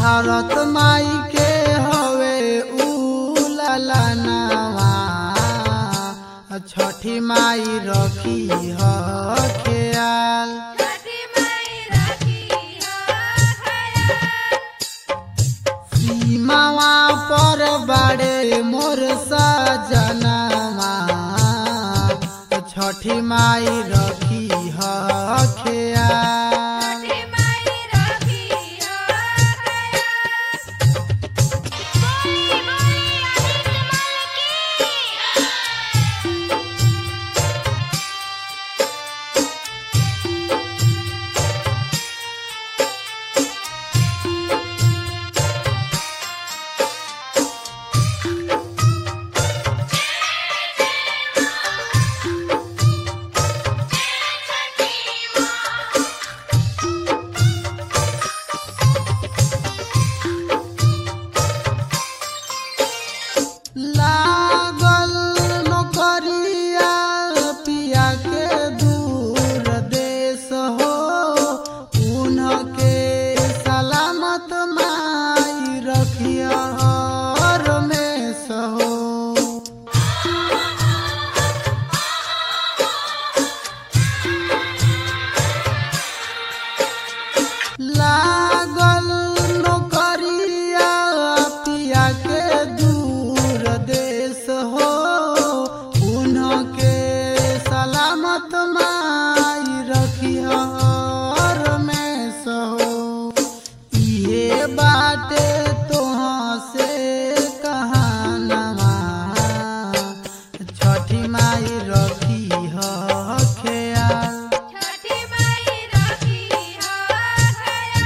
भारत माई के हवे उललनवा छठी माई रखी ह ख्याल छठी माई रखी है सीमावा पर बड़े मोर सजनवा छठी माई रखी ह ख्याल छठी माई रखी है बोली बोली आदित्य माल की लागल नौकरिया पिया के दूर देश हो उनके सलामत माई रखिया रमेश हो लागल नौकरिया पिया के दूर देश हो उनके सलामत माई रखिया रमेश हो इहे बाटे तोहाँ से कहानवा छठी माई रखी ह ख्याल छठी माई रखी है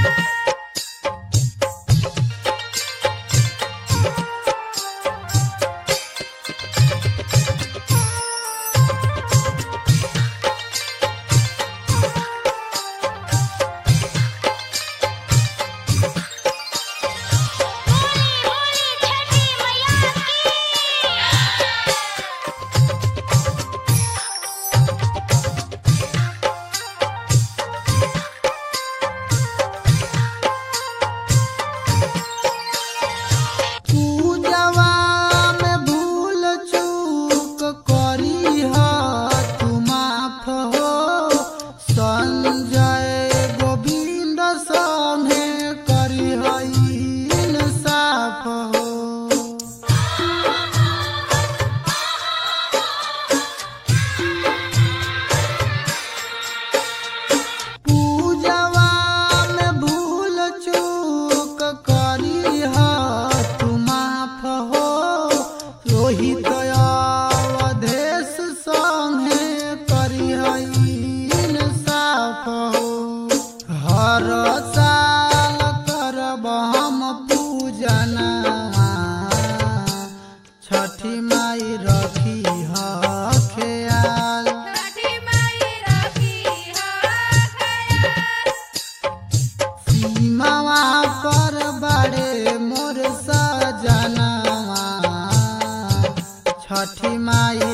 बोली बोली छठी मैया की पूजवा में भूल चूक करी ह तू माफ हो संजय गोविंद संगे करी ह इंसाफ हो पूजवा में भूल चूक करी ह तू माफ हो रोहित अवधेश संगे करी ह इंसाफ हो हर साल करब हम पूजनवा छठी माई रखी ह ख्याल छठी माई रखी है सीमावा पर बड़े मोर सजनवा छठी माई